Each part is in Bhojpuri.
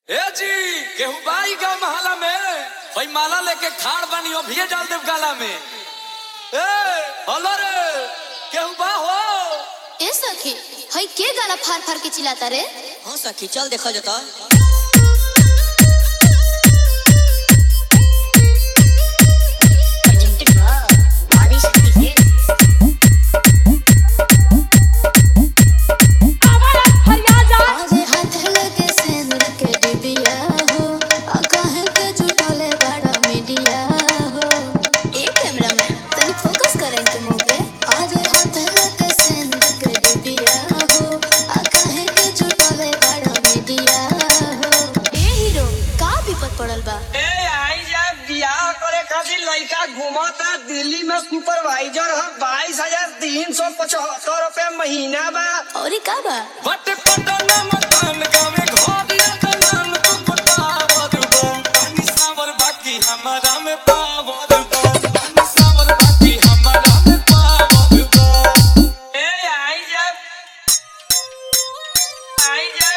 ए जी केहू बाई गा महला में भाई माला लेके खाड़ बानी अभिये डाल देव गाला में ए हलो रे केहू बा हो ए सखी हई के गाला फार फार के चिल्लाता रे हाँ सखी चल देखा जाता आजे हाथ लगे सेंदूर के डिबिया हो आ काहे के झूठले बड़ा मीडिया हो ए कैमरामैन तनी फोकस करें के मोगे आजे हाथ लगे सेंदूर के डिबिया हो आ काहे के झूठले बड़ा मीडिया हो ए हीरो का विपद पड़ल बा ए आई जा बियाह करे खातिर लड़का घूमता दिल्ली में सुपरवाइजर है बाईस हजार तीन सौ पचहत्तर रूपए महीना बा और ई का बा बट पटना मकान गावे घर या दलान तू पटावर बा पानी सावर बाकी हमारा में पावर बा पानी सावर बाकी हमारा में पावर बा ए आई जा आई जा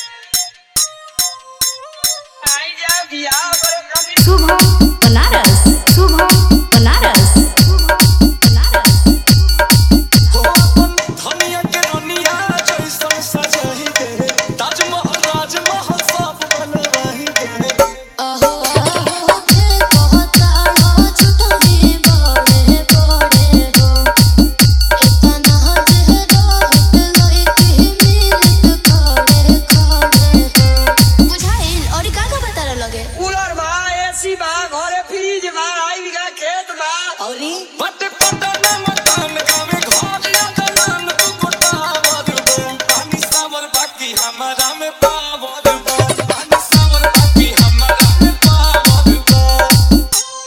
आई जा बियाह करे खातिर शुभ बनारस शुभ बनारस बनारस हो अपन धनिया के रनिया जैसन सजाही दे ताजमहल राजमहल सब बनवाही दे आहो आहो के कहता हो झूठनी बड़े बड़े हो इतना जहरा लइके मिलत खड़े खड़े हो बुझाइल और का का बता लगे कूलर बा एसी बा घरे फ्रिज बा आई बीघा खेत बा और बट पटना मकान गावे घर या दलान तू पटावर बा पानी सावर बाकी हमारा में पावर बा पानी सावर बाकी हमारा में पावर बा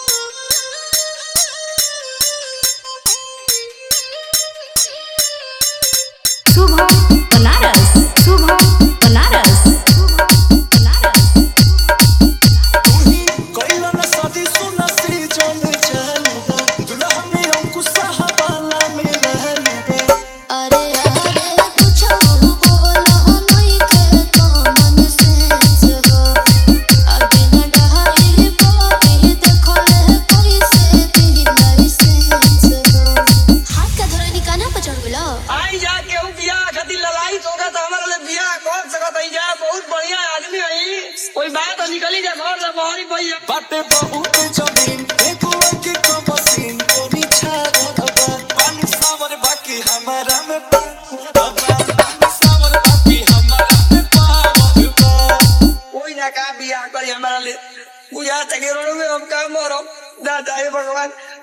शुभ बनारस शुभ बनारस बनारस तुही कइला न शादी सुना से चल चलबा दुल्हा में अंकुश साहबाला में रहलबा अरे अरे कुछ बोलो नहीं के कॉमन सेंस हो अभी न डहाई पापी देखले कैसे दी लाइसेंस हो हाथ का धरनी काना पर चढ़ गेलो आई जा केहू बियाह खातिर ललाई तो का हमारे लिए बियाह कर सकत है जा बहुत बढ़िया आदमी है कोई बात निकली जा घर से बाहरी भैया बाटे बहुत जमीन एको के कमसीन कोनी छागलबा पानी सावर बाकी हमारा में पावर बा पानी सावर बाकी हमारा में पावर बा कोई ना का बियाह करी हमारा लिए बुझा तक रोड में हम का मरो दादा हे भगवान